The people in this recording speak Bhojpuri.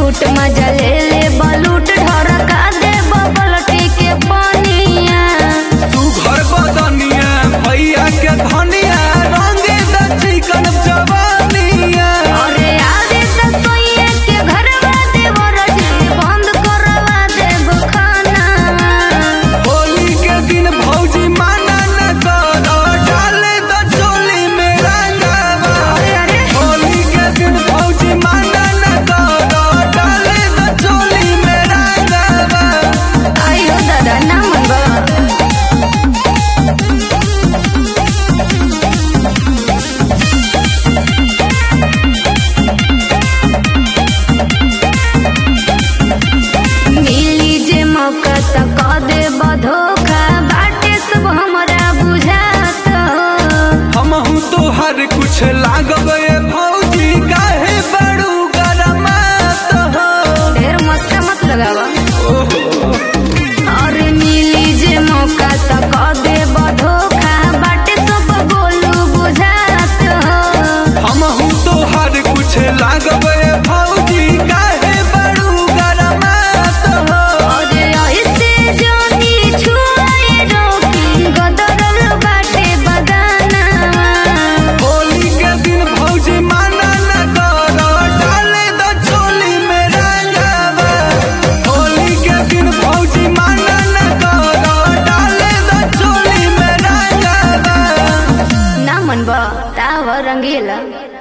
छूट मजा ले ले बलूट ढरका दे बबलटी के पनिया तू घर बदनिया भैया के धनिया रंगे द चिकन जवानिया अरे आवे त सोइए के घरवा देवर जी बंद करवा देब खाना होली के दिन भौजी माना न करो डाले द चोली में रंगावा अरे होली के दिन भौजी माना न करो डाले द चोली में रंगावा आयो दादा ना मनबा मिली जे मौका त क दे बधोखा बाटे सब हमरा बुझात हमहू तो हर कुछ लागब ए भौजी काहे बड़ू गरमात हो ढेर मस्का मत लगावा ओहो और मिली जे मौका त क दे बधोखा बाटे सब बोलू बुझात हमहू तो हर कुछ लागब ए भौजी काहे बड़ू गरमात हो और ऐसे जोनी छुआए रोकी गदरल बाटे बगाना होली के दिन भौजी माना न करो डाले द चोली में रंगावा होली के दिन भौजी माना न करो डाले द चोली में रंगावा ना मनबा ताव रंगीला